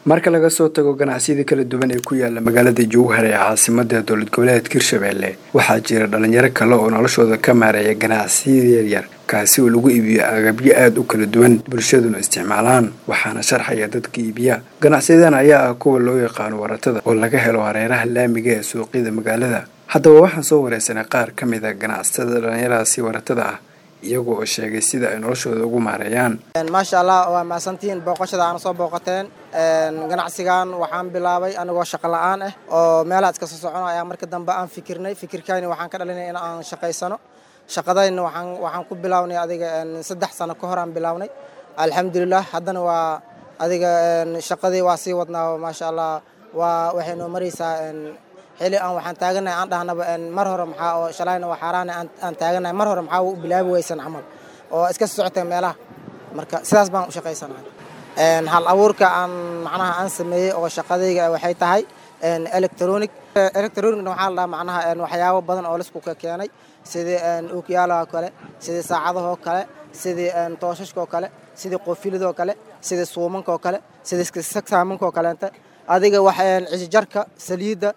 marka laga soo tago ganacsiyada kala duwan ee ku yaala magaalada jowhar ee caasimada dowlad goboleedka hirshabelle waxaa jira dhalinyaro kale oo noloshooda ka maareeya ganacsiyada yaryar kaasi oo lagu iibiyo agabyo aada u kala duwan bulshaduna isticmaalaan waxaana sharxaya dadka iibiya ganacsiyadan ayaa ah kuwa loo yaqaano waratada oo laga helo hareeraha laamiga ee suuqyada magaalada haddaba waxaan soo wareysanay qaar ka mid a ganacsatada dhalinyaradaasi waratada ah iyaga oo sheegay sida ay noloshooda ugu maareeyaan maasha allah waa mahadsantihiin booqashada aana soo booqateen ganacsigan waxaan bilaabay anigoo shaqo la-aan ah oo meelaha iska soo socono ayaa marka dambe aan fikirnay fikirkayni waxaan ka dhalinay in aan shaqaysano shaqadayna waxaan waxaan ku bilaabnay adiga saddex sano ka hor aan bilaabnay alxamdulilah haddana waa adiga shaqadii waa sii wadnaa maasha allah waa waxay noo maraysaa xili aan waxaan taaganahay aan dhahnaba mar hore maxaa oo shalayna waa xaaraana aan taaganahay mar hore maxaa u bilaabi weysan camal oo iska socotay meelaha marka sidaas baan u shaqaysanahay hal abuurka aan macnaha aan sameeyey oo shaqadayga waxay tahay electronic electronicna waxaa la dhaha macnaha waxyaabo badan oo laisku ka keenay sidii ookiyaalaha kale sidii saacadahoo kale sidii tooshashkaoo kale sidii qoofilidoo kale sidii suumankaoo kale sidii sagsaamankaoo kaleente adiga wax cisjarka saliidda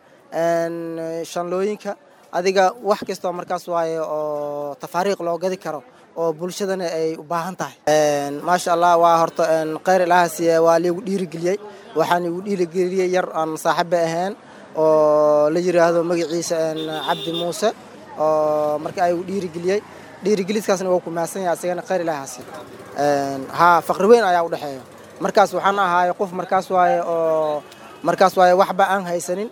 shanlooyinka adiga wax kastoo markaas waaye oo tafaariiq loo gadi karo oo bulshadana ay u baahan tahay maasha allah waa horta kheyr ilaahasi waa liigu dhiirigeliyey waxaan igu dhiirigeliyey yar aan saaxiiba ahayn oo la yiraahdo magaciisa cabdi muuse oo marka ay igu dhiirigeliyey dhiirigeliskaasna waa ku mahadsan yahay asigana kheyr ilaahasi haa faqri weyn ayaa u dhexeeya markaas waxaan ahaaye qof markaas waaye oo markaas waaye waxba aan haysanin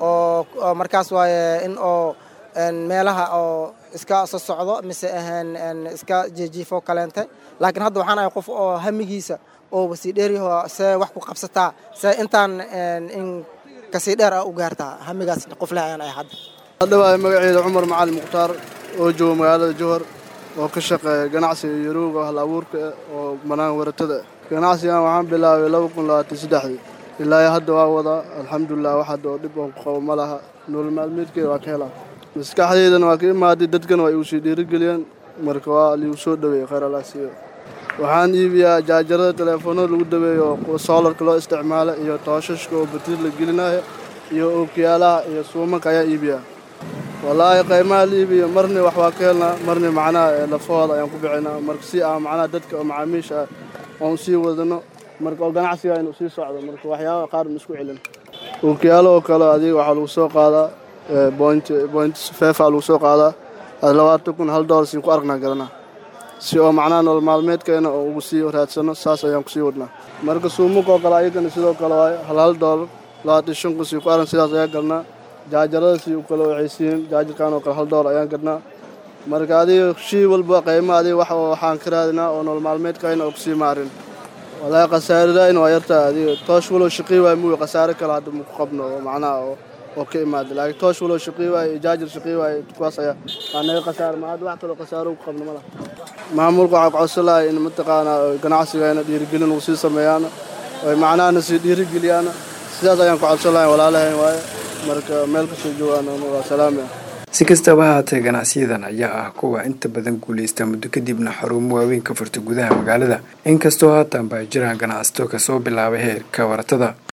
oo markaas waaye in oo meelaha oo iska soo socdo mise ahaan iska jijiifo kaleente laakiin hadda waxaan ahay qof oo hamigiisa oo wasii dheeryaho see wax ku qabsataa see intaan in kasii dheer ah u gaartaa hamigaas qof leh ayaan ahay hadda hadhawaay magaceeda cumar macalin mukhtaar oo jooga magaalada jowhar oo ka shaqeeya ganacsiga yarowga hal abuurka oo banaan waratada ganacsigan waxaan bilaabay laba kun labaatan saddexdii ilaa hadda waa wadaa alxamdulilah wax hadda oo dhib oon ku qabo ma laha nolol maalmeedkeeda waa ka helaa maskaxdeydana waa ka imaaday dadkana waa igu sii dhiirigeliyeen marka waa liigu soo dhaweeyey kheyr allah siiyo waxaan iibiyaa jaajarada teleefoonada lagu daweeyo oo soolarka loo isticmaala iyo tooshashka oo batrid la gelinaya iyo ookiyaalaha iyo suumanka ayaan iibiyaa wallaahi qaymaha la iibiyo marna wax waa ka helnaa marna macnaha lafahooda ayaan ku bixinaa marka si aan macnaha dadka oo macaamiisha ah oon sii wadano marka oo ganacsiga inuu sii socdo marka waxyaabaa qaar ma isku celin ookiyaalo oo kale adiga waxaa lagu soo qaadaa point point fefa lagu soo qaadaa labaatan kun hal doolar siin ku aragnaa garanaa si oo macnaha nolol maalmeedkeena oo ugu sii raadsano saas ayaan kusii wadnaa marka suumuka oo kale ayagana sidoo kale waayo hal hal doolar labaatan shan kun sii ku arag sidaas ayaan gadnaa jaajarada sii u kale waxay siin jaajarkan oo kale hal doolar ayaan gadnaa marka adiga shii walba qayma adiga wax waxaan ka raadinaa oo nolol maalmeedkayna oo kusii maarin walaahi khasaaradayn waa yartaa adiga toosh walow shaqii waay muuy khasaare kale hadda maku qabno oo macnaha oo oo ka imaada laakiin toosh walow shaqii waay iyo jaajar shaqii waay kuwaas ayaa waa naga khasaare ma hadda wax kaloo khasaaro ku qabno malaha maamulka waxaa ku codsan lahay in mataqaanaa ganacsigayna dhiirigelin ugu sii sameeyaana oy macnahana sii dhiirigeliyaana sidaas ayaan ku codsan lahay walaalahayn waaye marka meel kasoo joogaan waa salaamaya si kastaba haatee ganacsiyadan ayaa ah kuwa inta badan guulaysta muddo kadibna xarumo waaweyn ka furta gudaha magaalada inkastoo haatan baa jiraan ganacsato kasoo bilaabay heerka waratada